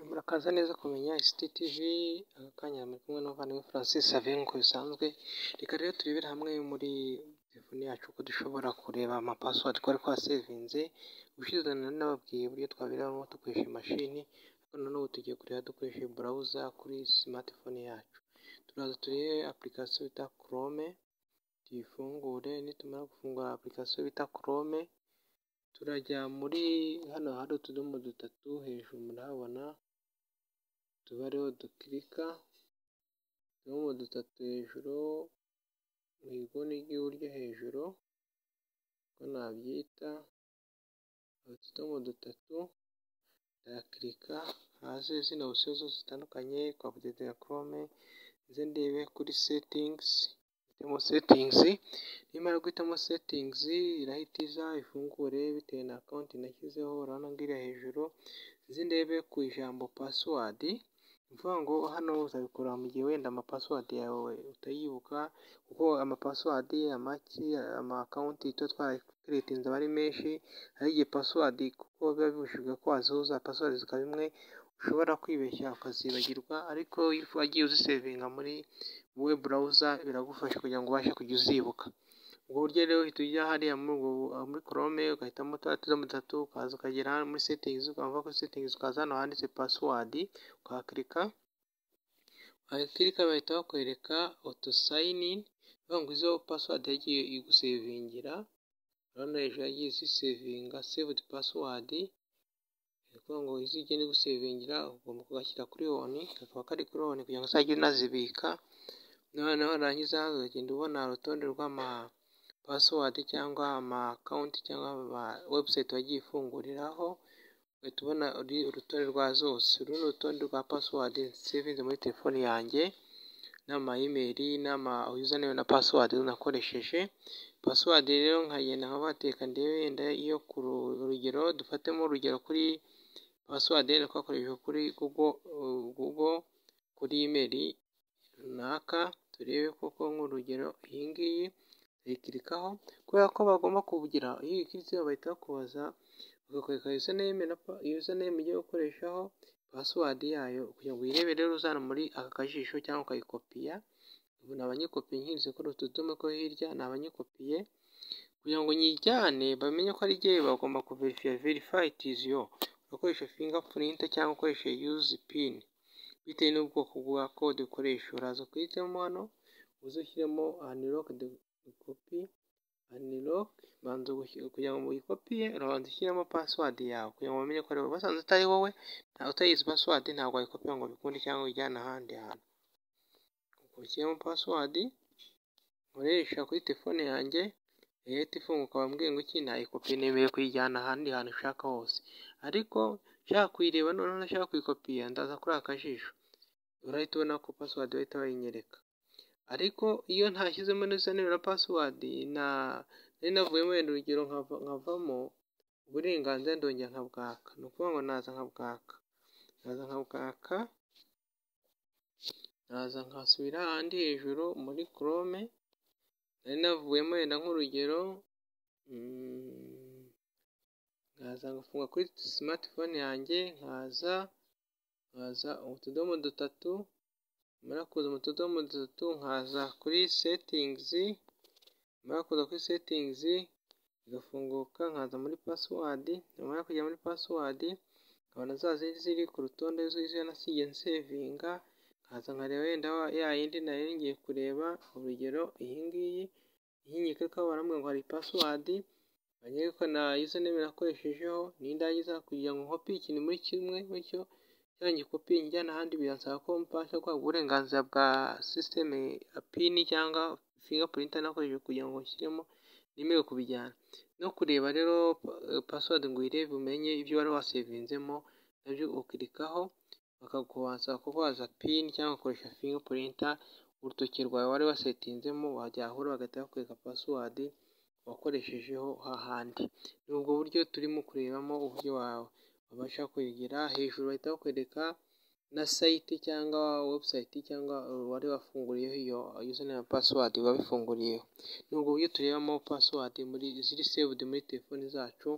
Murakaza neza kumenya ICT TV, aka kanya muri kumwe n'umuvandimwe Francis Xavier nk'uko bisanzwe, reka rero turebere hamwe muri telefone yacu uko dushobora kureba amapasiwadi twari twasevinze, ubushize nari nababwiye uburyo twabiremo dukoresha imashini, ariko na n'ubu tugiye kureba dukoresheje burawuza kuri simatifone yacu, turaza turebe apurikasiyo bita Chrome, tuyifungure nitumara gufungura apurikasiyo bita Chrome, turajya muri hano hari utudomo dutatu hejuru murahabona, tuba ariho dukirika, utudomo dutatu hejuru mu nguni ry'iburyo hejuru, uko nabyita, utudomo dutatu, ndayakirika haze zino opisiyo zose zitandukanye twakoze ya Chrome, nze ndebe kuri setingizi, hitamo setingizi, nimara guhitamo setingizi irahita iza ifungure bitewe na konti nashyizeho, urabona ngiriya hejuru, nze ndebe ku ijambo pasiwadi, ni ukuvuga ngo hano uzabikora mu gihe wenda amapasiwadi yawe utayibuka, kuko amapasiwadi, amaki, amakawunti tuba twarakiretinze aba ari menshi, hari igihe pasiwadi kuko biba bibujijwe ko wazihuza, pasiwadi zikaba imwe, ushobora kwibeshya ukazibagirwa, ariko iyo wagiye uzisevinga muri wowe burawuza biragufasha kugira ngo ubashe kujya uzibuka, ubwo buryo rero uhita ujya hariya muri Chrome ugahitamo twa tudomo dutatu, ukaza ukagera muri setingizi, ukava kuri setingizi ukaza hano handitse pasiwadi, ukahakirika, wakirika bahita bakwereka oto sayinini, ni ukuvuga ngo izo pasiwadi yagiye igusevingira, urabona hejuru yagiye izisevinga sevudi pasiwadi, ni ukuvuga ngo izo igenda igusevingira ugomba kugashyira kuri oni, kakaba kari kuri oni kugira ngo uzajye unazibika, noneho narangiza uzagenda ubona urutonde rw'ama pasiwadi cyangwa amakawunti cyangwa ama webusayiti wagiye ifunguriraho, ugahita ubona urutonde rwa zose, uru ni urutonde rwa pasiwadi nsevinze muri telefone yanjye, n'amayimeri, n'ama yuzaneme na pasiwadi nakoresheje, pasiwadi rero nkagenda nkaba nateka ndebe wenda iyo ku rugero, dufatemo urugero kuri pasiwadi yari twakoresheje kuri gugo, gugo kuri imeri runaka, turebe koko nk'urugero iyi ngiyi tuyikirikaho, kubera ko bagomba kugira, iyo uyikiritse bahita bakubaza, bakakwereka yuzaneme na yuzaneme ugiye gukoreshaho, pasiwadi yayo kugira ngo uyirebe rero uzana muri aka kajisho cyangwa ukayikopiya, ubu ni abanyikopiye nkinyuze kuri utu tudomo two hirya, ni abanyikopiye, kugira ngo nyijyane bamenye ko ari jyewe bagomba kuverifiya, verifayi itizi yo, ugakoresha finga purinta cyangwa ukoresha yuzi pini, bitewe n'ubwoko bwa kode ukoresha, uraza ukahitamo hano, uze ushyiremo aniroke kopi, aniroke, banza kugira ngo uyikopiye, urabanza ushyiremo pasiwadi yawe kugira ngo bamenye ko ari wowe, basanze utari wowe, utayizi pasiwadi ntabwo wayikopiya ngo ubikunde cyangwa uyijyane ahandi hantu, ushyiramo pasiwadi nkoresha kuri telefone yanjye, irahita ifunguka bambwiye ngo iki nayikopiye, nemeye kuyijyana ahandi hantu ushaka hose, ariko nshaka kuyireba noneho ntashaka kuyikopiya, ndaza kuri aka kajisho, urahita ubona ko pasiwadi bahita bayinyereka, ariko iyo ntashyizemo n'izina na pasiwadi, nari navuyemo wenda urugero nkavamo, uburenganzira ndongera nkabwaka, ni ukuvuga ngo naza nkabwaka, naza nkabwaka, naza nkasubira ahandi hejuru muri Chrome, nari navuyemo wenda nk'urugero, nkaza ngafunga kuri simatifone yanjye, nkaza, nkaza utudomo dutatu, namara kuza mu tudomo dutatu, nkaza kuri setingizi, namara kuza kuri setingizi, igafunguka, nkaza muri pasiwadi, namara kujya muri pasiwadi, nkabona za zindi ziri ku rutonde z'izo nasigaye nsevinga, nkaza nkareba wenda ya yindi nari ngiye kureba, urugero iyi ngiyi, iyi nyikirikaho barambwira ngo hari pasiwadi, banyereka ko na yuzaneme nakoreshejeho, niyo ndangiza kugira ngo nkopie ikintu muri kimwe, bityo cyangwa ngikopiye njyana ahandi biransaba ko mbasha guhabwa uburenganzira bwa sisiteme ya pini cyangwa finga purinta nakoresheje kugira ngo nshyiremo, nemererwe kubijyana, no kureba rero pasiwadi ngo uyirebe umenye ibyo wari wasevinzemo, nabyo ukirikaho, bakakubaza kubaza pini cyangwa ugakoresha finga purinta, urutoki rwawe wari wasetinzemo wajya ahura bagahita bakwereka pasiwadi wakoreshejeho hahandi, ni ubwo buryo turimo kurebamo uburyo wawe wabasha kuyigira, hejuru bahita bakwereka na sayiti cyangwa webusayiti cyangwa uwari wafunguriyeho iyo yuzaneme na pasiwadi wabifunguriyeho, ni ubwo buryo turebamo pasiwadi muri ziri sevudi muri telefoni zacu,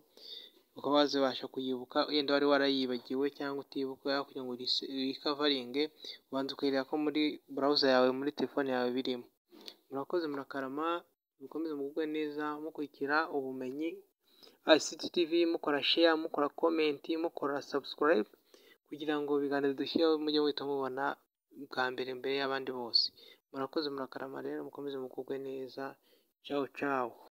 ukaba wazibasha kuyibuka wenda wari warayibagiwe cyangwa utibuka kugira ngo urikavaringe ubanza ukayireba ko muri burawuza yawe muri telefone yawe birimo murakoze murakarama mukomeze mugubwe neza mukurikira ubumenyi ICTV mukora sheya mukora komenti mukora sabusikarayibu kugira ngo ibiganiro dushyiraho mujye muhita mubona bwa mbere mbere y'abandi bose murakoze murakarama rero mukomeze mugubwe neza cawu cawu